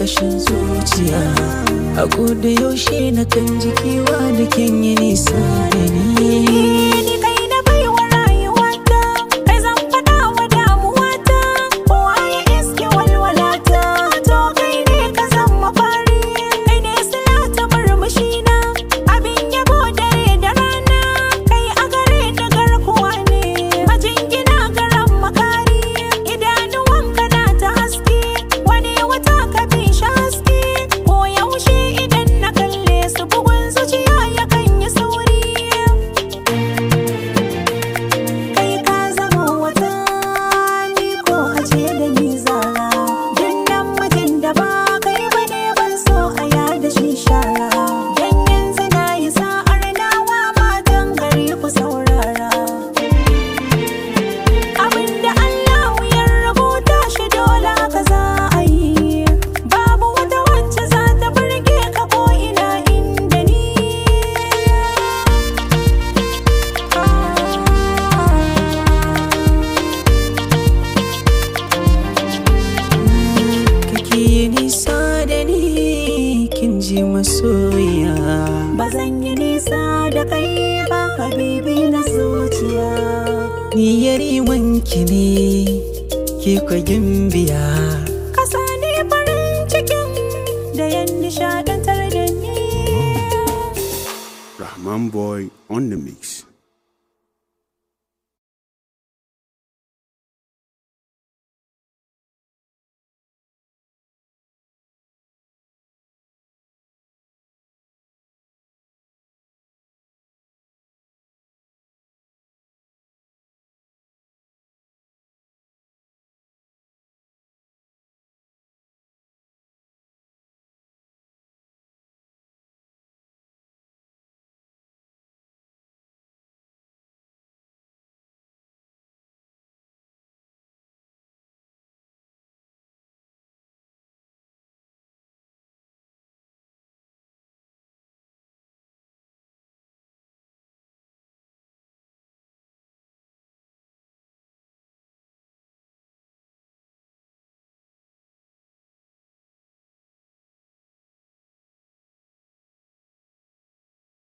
ƙarƙashin zuciya a da yaushe na kan jikiwa da kin yi nisa da ni Ni kai na baiwa rayuwata, kai zan faɗa wa damuwata, kowa ya iske walwalata, to kai ne ka zan mafari, kai ne sila ta murmushina, abin yabo dare da rana, kai a gare da garkuwa ne, majingina garan makari, idanuwanka na ta haske, wani wata ka fi shi haske, ko yaushe idan na kalle su bugun zuciya yakan yi sauri. kai ka zama wata ni ko a ce da ni zara duk namijin da ba kai ba ne ban so a yada shi shara dan yanzu na yi sa'ar nawa matan gari ku saurara abinda Allah ya rubuta shi dole haka za a yi babu wata wacce za ta burge ka ko ina inda ni kake yi nisa da ni kin ji masoya Ba zan yi nisa da kai ba habibi na zuciya ni yari wanki ne ke kwagin biya Kasa ne farin cikin da yan nishadantar da ni Rahman Boy on the mix.